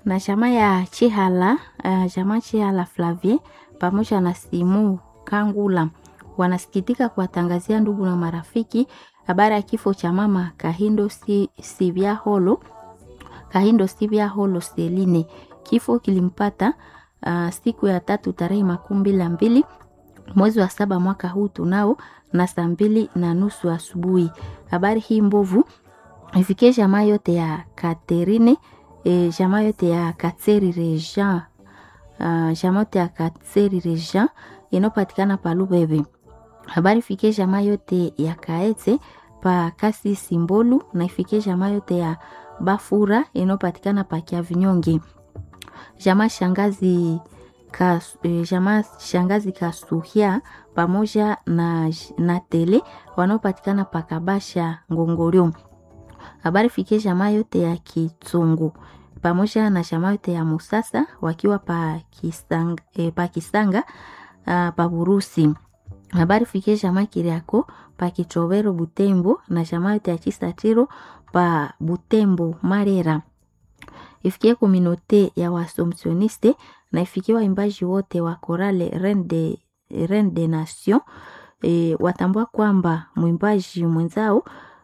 na chama ya Chihala uh, chama Chihala Flavie pamoja na Simu Kangula wanasikitika kuwatangazia ndugu na marafiki habari ya kifo cha mama Kahindo si, Sivya Holo Kahindo Sivya Holo Seline. Kifo kilimpata uh, siku ya tatu tarehe makumi mbili na mbili mwezi wa saba mwaka huu tunao na saa mbili na nusu asubuhi. Habari hii mbovu ifikie jamaa yote ya Katerine e, jamaa yote ya Katseri Rejean uh, jamaa yote ya Katseri Rejean inayopatikana pa Lubebe. Habari ifikie jamaa yote ya Kaete pa Kasi Simbolu na ifikie jamaa yote ya Bafura inayopatikana pa Kiavinyonge. Jamaa shangazi Kas, eh, jamaa shangazi Kasuhia pamoja na, na Tele wanaopatikana pa Kabasha Ngongoryo. Habari fikie jamaa yote ya Kitsungu pamoja na jamaa yote ya Musasa wakiwa pa Kisanga, eh, pa Kisanga uh, pa Burusi. Habari fikie jamaa Kiriako pa Kichowero Butembo na jamaa yote ya Chisatiro pa Butembo Marera. Ifikie kominote ya Wasomsioniste na ifikie waimbaji wote wa korale Reine de, Reine de Nation e, watambua kwamba mwimbaji mwenzao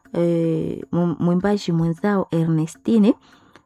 e, mwimbaji mwenzao Ernestine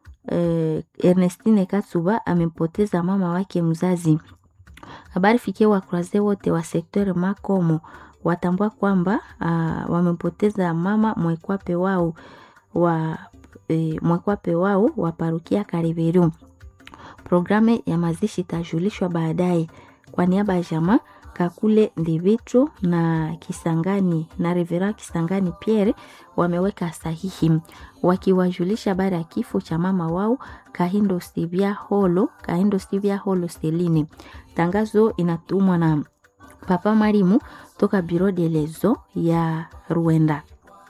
e, Ernestine Katsuba amempoteza mama wake mzazi. Habari fikie wakuraze wote wa sekteur Makomo watambua kwamba uh, wamempoteza mama mwekwape wao wa e, mwekwape wao wa parukia Kariberu. Programu ya mazishi itajulishwa baadaye. Kwa niaba ya jamaa Kakule Ndivitro na Kisangani na Revera Kisangani Pierre wameweka sahihi wakiwajulisha habari ya kifo cha mama wao Kahindo Sivya Holo, Kahindo Sivya Holo Seline. Tangazo inatumwa na Papa Marimu toka Biro de Lezo ya Ruenda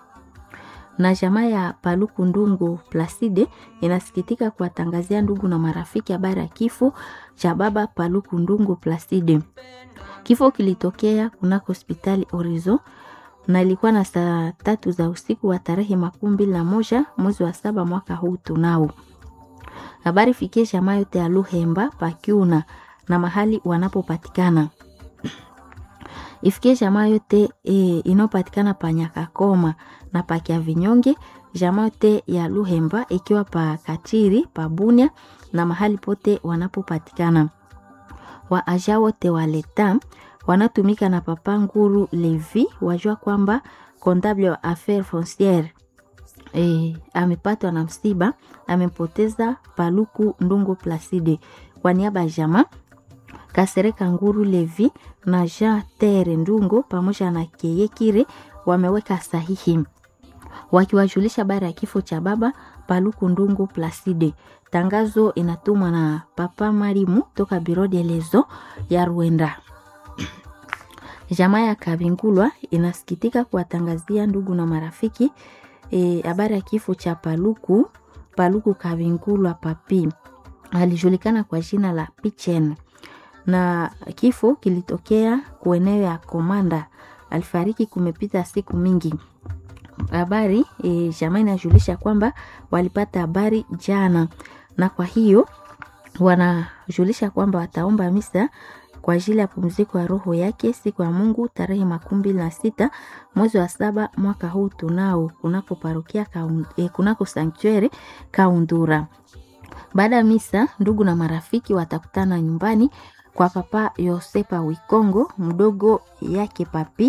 na jamaa ya Paluku Ndungu Placide inasikitika kuwatangazia ndugu na marafiki habari ya kifo cha baba Paluku Ndungu Placide. Kifo kilitokea kunako hospitali Orizo na ilikuwa na saa tatu za usiku wa tarehe makumi mbili na moja mwezi wa saba mwaka huu tunao. Habari fikie jamaa yote ya Luhemba Pakiuna na mahali wanapopatikana ifikie jamaa yote e, inayopatikana pa Nyakakoma na pa Kiavinyonge, jamaa yote ya Luhemba ikiwa pa Katiri pa Bunia na mahali pote wanapopatikana. Wa aja wote wa leta wanatumika na Papa Nguru Levi wajua kwamba comptable wa affaire fonciere e, amepatwa na msiba, amempoteza Paluku Ndungu Placide. Kwa niaba ya jamaa Kasereka Nguru Levi na Jean Tere Ndungo pamoja na Keyekire wameweka sahihi wakiwajulisha habari ya kifo cha baba Paluku Ndungu Placide. Tangazo inatumwa na Papa Marimu toka Biro de Lezo ya Rwenda. Jamaa ya Kabingulwa inasikitika kuwatangazia ndugu na marafiki habari e, ya kifo cha Paluku Paluku Kabingulwa Papi, alijulikana kwa jina la Pichen na kifo kilitokea kueneo ya Komanda. Alifariki kumepita siku mingi. Habari e, jamaa inajulisha kwamba walipata habari jana, na kwa hiyo wanajulisha kwamba wataomba misa kwa ajili ya pumziko ya roho yake siku ya Mungu tarehe makumi mbili na sita mwezi wa saba mwaka huu tunao kunako parokia kaun, e, kunako sanktuari Kaundura. Baada ya misa, ndugu na marafiki watakutana nyumbani kwa Papa Yosepa Wikongo mdogo yake Papi